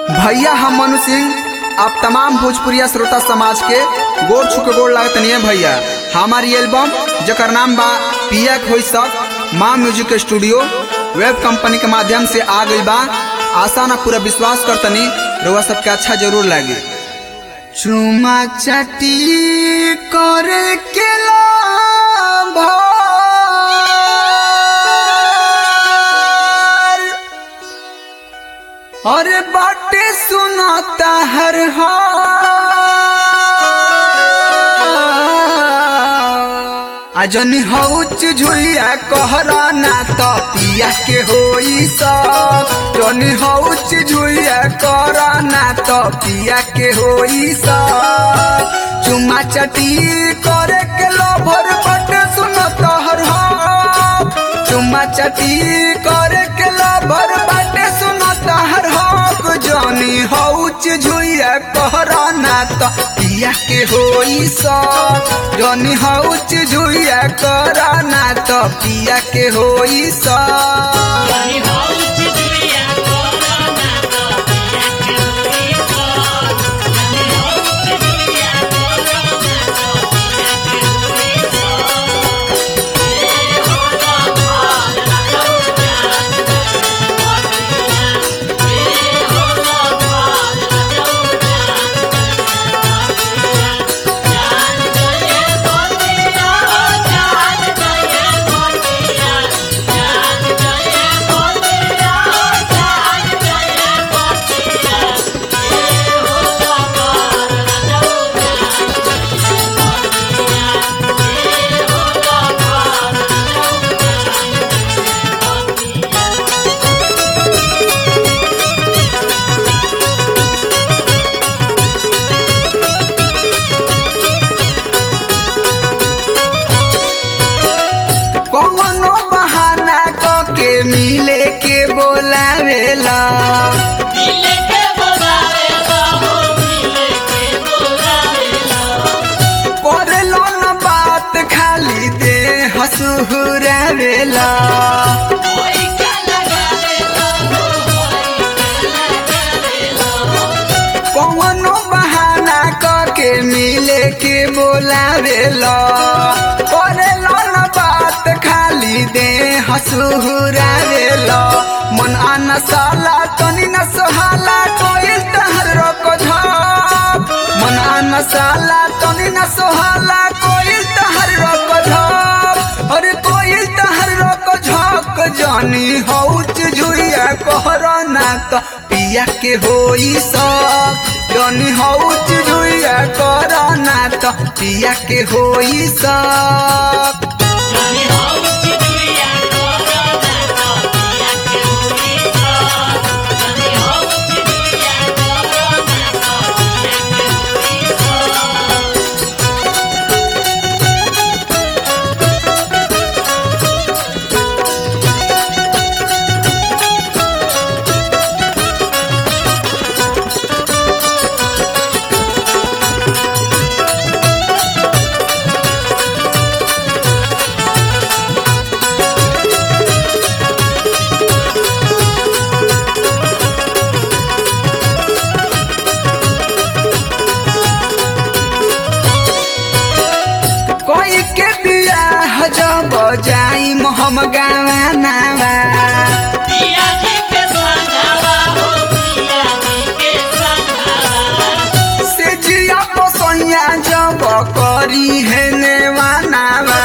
भैया हम मनु सिंह आप तमाम भोजपुरिया श्रोता समाज के गोर छुके गोर लागत नहीं भैया हमारी एल्बम जकर नाम बा पिया खोई सब माँ म्यूजिक स्टूडियो वेब कंपनी के माध्यम से आ गई बा आशा ना पूरा विश्वास करतनी रउआ सबके अच्छा जरूर लागे चुमा चटी करे के लाभार अरे बाटे सुनाता हर अजन हौच झुलिया कहरा ना तो पिया के होई सब जन हौच झुलिया कहरा ना तो पिया के होई सब चुमा चटी करे के लोभर बाटे सुनाता हर चुम्मा चटी करे के लभर बाटे सुनता हर हक जानी हौच झुइया कहरा ना त पिया के होई सक जानी हौच झुइया कहरा ना त पिया के होई सक कौनो बहाना क के मिले के बोलावेला करेलो न बात खाली दे हसुरावेला कौनो बहाना क के मिले के बोलावेला करेलो न बात खाली दे हसुरावेला मन आना साला तनी न सोहाला कोइल तहर रोको झाप मन आना साला तनी न सोहाला कोइल तहर रोको झाप अरे कोइल तहर रोको झाप जानी हौच झुइया कहरा ना त पिया के होई सब जानी हौच झुइया कहरा ना त पिया के होई सब कोई के बियाह जब जाई हम गावानावा से जिया पसैया जब करी है नेवानावा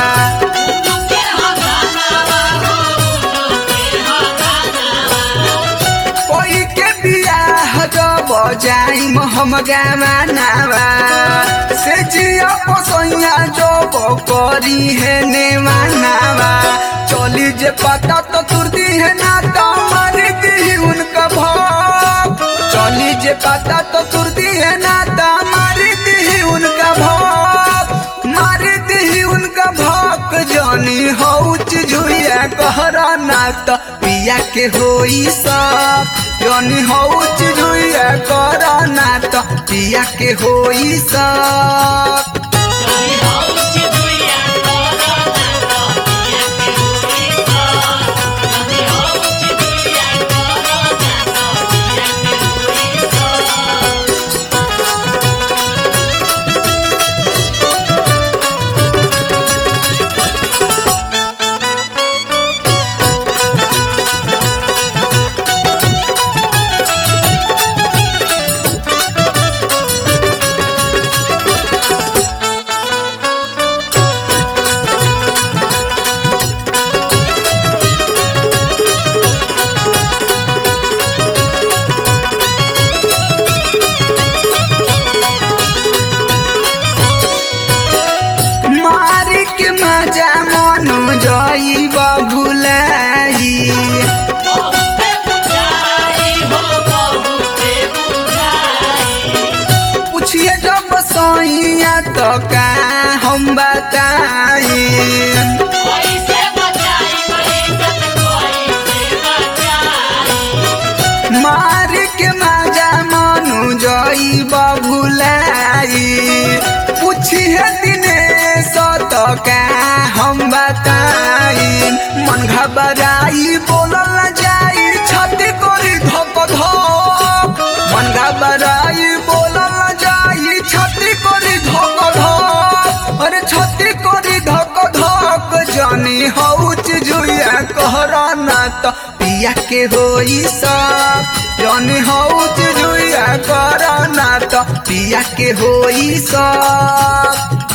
कोई के बियाह जब जाई हम गावानावा से जिया पसैया जब करी है नेवानावा चली जे पता तो तुरती है ना तो मार दी उनका भाव चली जे पता तो तुरती है ना तो मार दी उनका भाव मार दी उनका भाग जानी हौच झुइया कहरा ना तो पिया के होई सब जानी हौच झुइया कहरा ना तो पिया के होई सब Yeah. तो का हम बताई कैसे बचाई इज्जत कैसे बचाई मार के माजा मनु जई बबुलाई पूछिए दिने सत का हम बताई मन घबराई बोलल न जाई छाती करी धक धक मन घबराई बोलल न जाई छाती करी धक धक अरे छाती करी धक धक जानी हौच जुया कहरा ना त पिया के होई सब जानी हौच जुया कहरा ना त पिया के होई सब